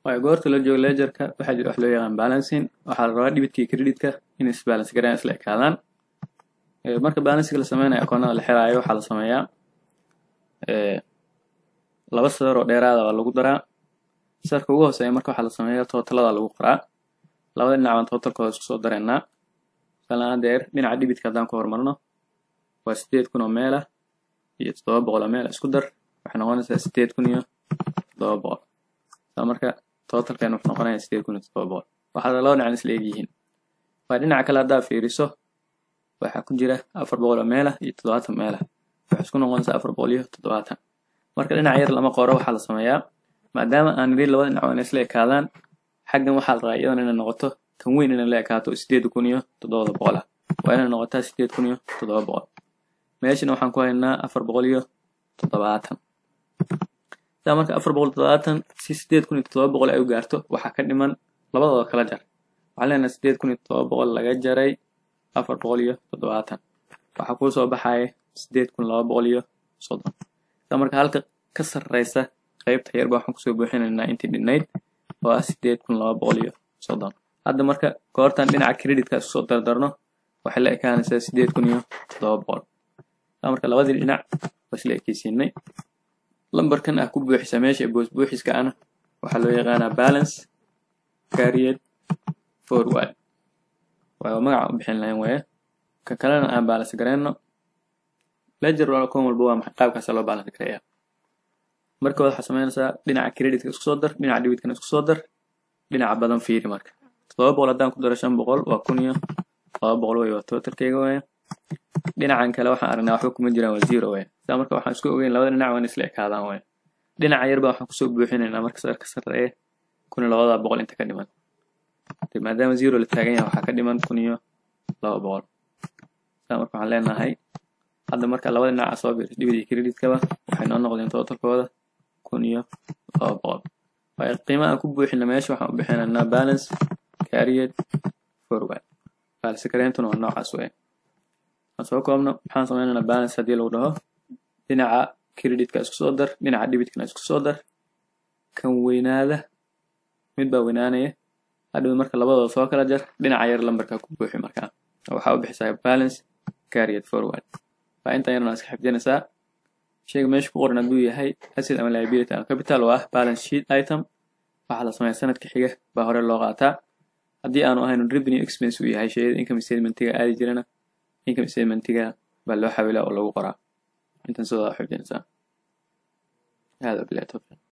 waayo goorta la joogo ledgerka waxaa jira wax loo yaqaan balancing waxaa la rabaa dhibitka iyo creditka inay isbalance garaan isla ekaadaan marka balansiga la sameynayo akoonada la xiraayo waxaa la sameeyaa laba sadar oo dheeraada waa lagu daraa sarka ugu hooseeya marka waxaa la sameeyaa tootalada lagu qoraa labada dhinac baan tootalkooda isku soo dareynaa masalan hadeer dhinaca dhibitka haddaan ku horumarno waa sideed kun oo meelah iyo toddoba boqol oo meela isku dar waxay noqonaysaa sideed kun iyo toddoba boqol saa marka tootalkeena wuxuu noqonayaa sideed kun iyo toddoba boqol waxaa laba dhinacan isla egyihiin waa dhinaca kale haddaa fiiriso waxaa ku jira afar boqol oo meelah iyo toddobaatan meelah waxay isku noqonaysaa afar boqol iyo toddobaatan marka dhinac yar lama qoro waxaa la sameeyaa maadaama aan nidhi labada dhinac waa inay isla ekaadaan xaggan waxaa la rabaa iyadana inay noqoto kan weyn inay la ekaato sideed kun iyo toddobada boqol ah waa inay noqotaa sideed kun iyo toddoba boqol meeshana waxaan ku haynaa afar boqol iyo toddobaatan sidaa marka afar boqol toddobaatan si sideed kun iyo toddoba boqol ay u gaarto waxaa ka dhiman labadooda kala jar waxaan leenahay sideed kun iyo toddoba boqol laga jaray afar boqol iyo toddobaatan waxaa kuu soo baxaya sideed kun laba boqol iyo soddon sidaa marka halka ka sarreysa qaybta yarba waxaan kusoo buuxinaynaa intii dhinayd oo ah sideed kun laba boqol iyo soddon hadda marka goortaan dhinaca creditka isku soo dardarno waxay la ekaanaysaa sideed kun iyo toddoba boqol sidaa marka labadii dhinac waa isla ekeysiinay lambarkan ah ku buuxisa meesha boos buuxiska ana waxaa loo yaqaanaa balance carried forward waa magaca u bixin lahayn weeye ka kalena aan balance gareyno ledger kon walba waa maxay qaabkaasa loo balance gareeyaa marka waxaa sameynaysaa dhinaca creditka isku soo dar dhinaca debitkana isku soo dar dhinaca badan fiiri marka toddoba boqol haddaan ku daro shan boqol waa kun iyo laba boqol wey waa totalkeyga weeye dhinacan kale waxaan aragnaa waxba kuma jiraan waa zero weeye sidaa marka waxaan isku ogeyn labada dhinac waa in isla ekaadaan weeye dhinaca yarba waxaan kusoo buuxinaynaa marka sarka sarreeye kun iyo labada boqol inta ka dhiman maadaama zero la taagan yahay waxaa ka dhiman kun iyo laba boqol sidaa marka waxaan leenahay hadda marka labada dhinaca soo biris dhibidii creditkaba waxay noo noqdeen totalkooda kun iyo laba boqol waayo qiimaha aan ku buuxina meesha waxaan u bixinaynaa balance carried forward balance kareentuna waa noocaas weeye aan soo koobno maxaan sameynaynaa balance haddii lagu dhaho dhinaca creditka isku soo dar dhinaca debitkana isku soo dar kan weynaada mid baa weynaanaya hadhow marka labadooda soo kala jar dhinaca yar lambarkaa ku buuxi markaa waxaa u bixisaa balance carried forward waa intan yarna iska xifdinaysaa sheyga meesha ku qoran hadduu yahay asset ama liability ama capital oo ah balance sheet item waxaa la sameeya sanadka xiga baa hore loo qaataa haddii aanu ahayn revenue expense uu yahay sheyada income statementiga aadi jirana income statementiga baa loo xawilaa oo lagu qoraa intan sidooda xifdinaysaa hada bilahi tawfiiq